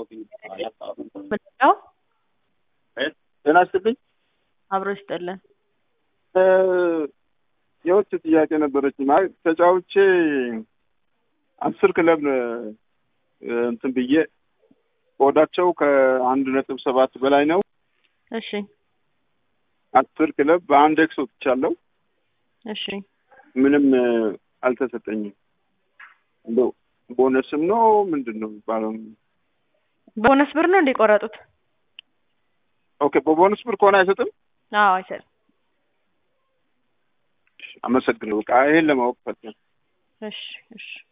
ምንድነው? ጤና ይስጥልኝ። አብሮ ይስጥልን። የውጭ ጥያቄ ነበረች። ማለት ተጫውቼ አስር ክለብ እንትን ብዬ ቆዳቸው ከአንድ ነጥብ ሰባት በላይ ነው። እሺ አስር ክለብ በአንድ ኤክስ ወጥቻለሁ። እሺ ምንም አልተሰጠኝም። እንደው ቦነስም ነው ምንድን ነው የሚባለው? ቦነስ ብር ነው እንዲቆረጡት? ኦኬ በቦነስ ብር ከሆነ አይሰጥም። አዎ አይሰጥም። አመሰግነው። በቃ ይሄን ለማወቅ ፈለግን። እሺ እሺ